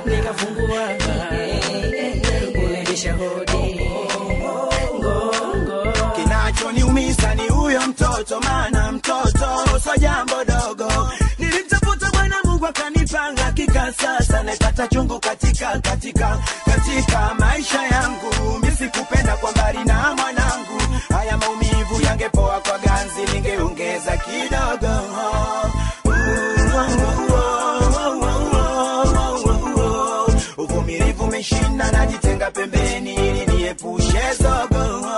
nikafungua ulibisha hodi ngongo kinachoniumiza ni huyo mtoto maana mtoto so jambo dogo nilimtafuta bwana mungu akanipanga hakika sasa naipata chungu katika katika katika maisha yangu misikupenda kwa mbali na mwanangu haya maumivu yangepoa kwa ganzi ningeongeza kidogo uvumilivu umeshinda najitenga pembeni ili niepushe zogo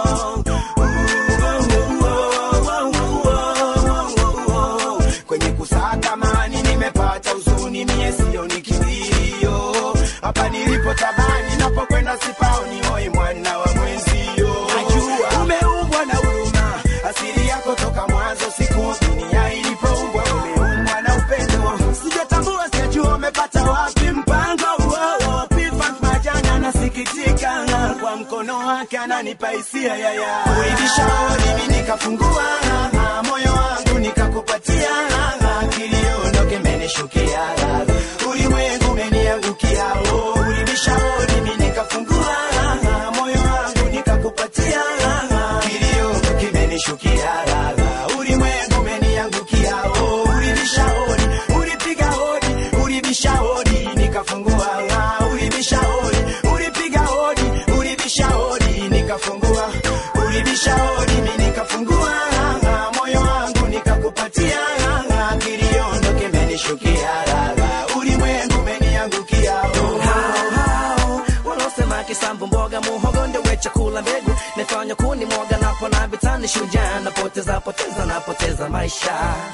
kwenye kusaka mani nimepata huzuni mie sio ni kilio hapa nilipo tabani napokwenda sipaoni hoi mwana wa mwenzio najua umeumbwa na huruma asili yako toka mwanzo siku dunia ilipoumbwa umeumbwa na upendo sijatambua sijajua umepata wapi mpango huo P-Funk majana nasikitika kwa mkono wake ananipa hisia yaya kuibisha mimi nikafungua moyo wangu nikakupatia kilio ndo kimenishukia ulimwengu umeniangukia oh, ulibisha mimi nikafungua moyo wangu nikakupatia kilio ndo kimenishukia ulimwengu umeniangukia oh, ulibisha hodi ulipiga hodi ulibisha hodi nikafungua ulibisha hodi ulipiga hodi ulibisha hodi nikafungua ulibisha hodi mimi nikafungua moyo wangu nikakupatia kilio ndo kimenishukia ulimwengu umeniangukia oh. hao hao wanaosema kisambu mboga muhogo ndio we chakula mbegu nifanya kuni mwoga napo na vitani shujaa napoteza poteza napoteza maisha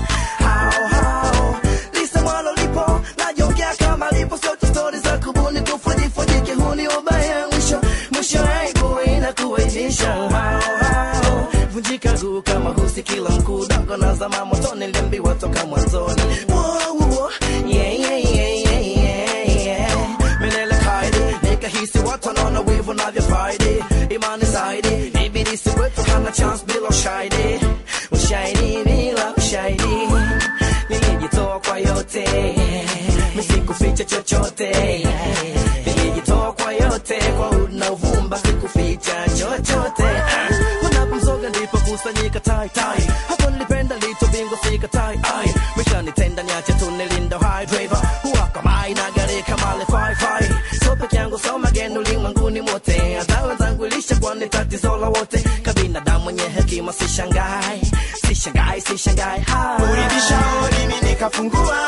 hao hao lisemwalo lipo najongea kama lipo sio tu stori za kubuni kufujifuji kihuni ubaya mwisho mwisho aibu inakuainisha hao hao vunjika guu kama husi kila mkuu dogo na zama motoni niliambiwa toka mwanzoni Wow, wow, yeah, yeah, yeah, yeah, yeah, yeah. Milele kaidi nikahisi watu wanaona wivu navyofaidi imani zaidi ibilisi wetu hana chance bila ushahidi ushahidi bila ushahidi nilijitoa kwa yote misikuficha chochote nilijitoa kwa yote kwa udi na uvumba sikuficha chochote unapomzoga ndipo kusanyika tai tai hapo nilipenda lito bingo sika tai ai mishanitenda niache tu nilindo high driver huwaka mai na gari kama le fai fai so peke yangu so mageni ulimwenguni mote hata wenzangu ilisha kwa ni tatizo la wote kabinadamu mwenye hekima sishangai sishangai sishangai hai ulibisha hodi mimi nikafungua